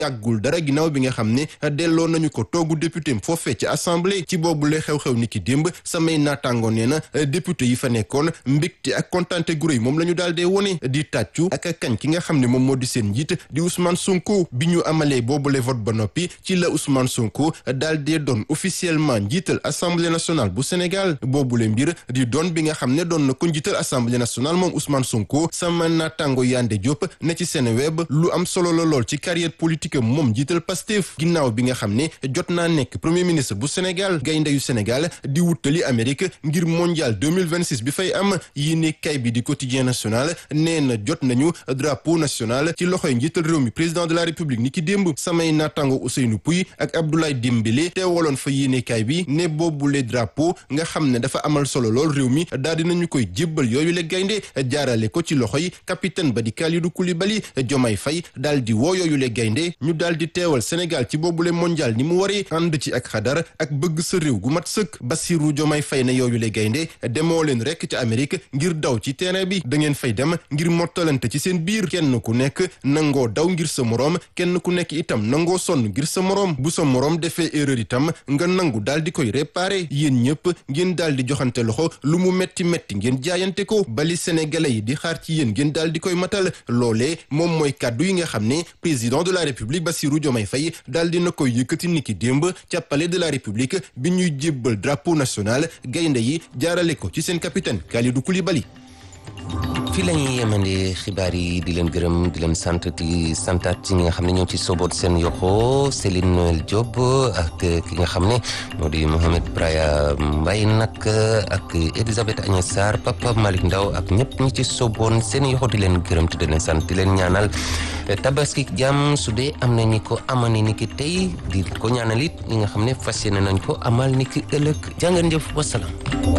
yàggul dara ginnaaw bi nga xam ne delloo nañu ko toogu député foofee ci assemblée ci boobu la xew-xew ni ki démb samay naataango nee na député yi fa nekkoon mbégte ak kontante gu rëy moom la ñu daal dee wone di tàccu ak kañ ki nga xam ne moom moo di seen njiit di Ousmane Sonko bi ñu amalee boobule vote ba noppi ci la Ousmane Sonko daal dee doon officiellement njiital assemblée nationale bu Sénégal boobule mbir di doon bi nga xam ne doon na ko njiital assemblée nationale moom Ousmane Sonko sama naataango Yande Diop ne ci seen web lu am solo la lool ci carrière politique am moom njiital Pastef ginnaaw bi nga xam ne jot naa nekk premier ministre bu Sénégal gaynde yu Sénégal di wutali Amérique ngir mondial 2026 bi fay am yéene kay bi di quotidien national nee na jot nañu drapeau national ci loxoy njiital réew mi président de la république ni ki démb samay naataango Ousseynou Pouy ak Abdoulaye Dembélé teewaloon fa yéene kay bi ne boobule drapeau nga xam ne dafa amal solo lool réew mi daal dinañu koy jébbal yooyu le gaynde jaarale ko ci loxoy capitaine ba di Kalidou Koulibaly Diomaye Faye daal di woo yooyu le gaynde ñu daal di teewal Sénégal ci boobule mondial ni mu waree ànd ci ak xadar ak bëgg sa réew gu mat sëkk Bassirou Diomaye Faye ne yooyu le gaynde demoo leen rek ci Amérique ngir daw ci terrain bi da ngeen fay dem ngir mottalante ci seen biir kenn ku nekk nangoo daw ngir sa moroom kenn ku nekk itam nangoo sonn ngir sa moroom bu sa moroom defee erreur itam nga nangu daal di koy réparer yéen ñëpp ngeen daal di joxante loxo lu mu metti metti ngeen jaayante ko bali sénégalais yi di xaar ci yéen ngeen daal di koy matal loolee moom mooy kàddu yi nga xam ne président de la république Bassirou Diomaye Faye daal dina koy yëkkati niki démb ca palais de la république bi ñuy jébbal drapeau national gaynde yi jaarale ko ci seen capitaine Kalidou Koulibaly fii la ñuy yemandi xibaar yi di leen gërëm di leen sant di santaat ci ñi nga xam ne ñoo ci soboot seen yoxo Céline Noël Diop ak ki nga xam ne moo di Mohamed Braya Mbaye nag ak Elisabeth Agnès Sarr Papa Malick Ndaw ak ñëpp ñi ci soboon seen yoxo di leen gërëm te di leen sant di leen ñaanal tabaski jàmm su dee am na ñi ko amani ni ki tey di ko ñaanal it ñi nga xam ne fas yéene nañ ko amal ni ki ëllëg jàngeen jëf wasalaam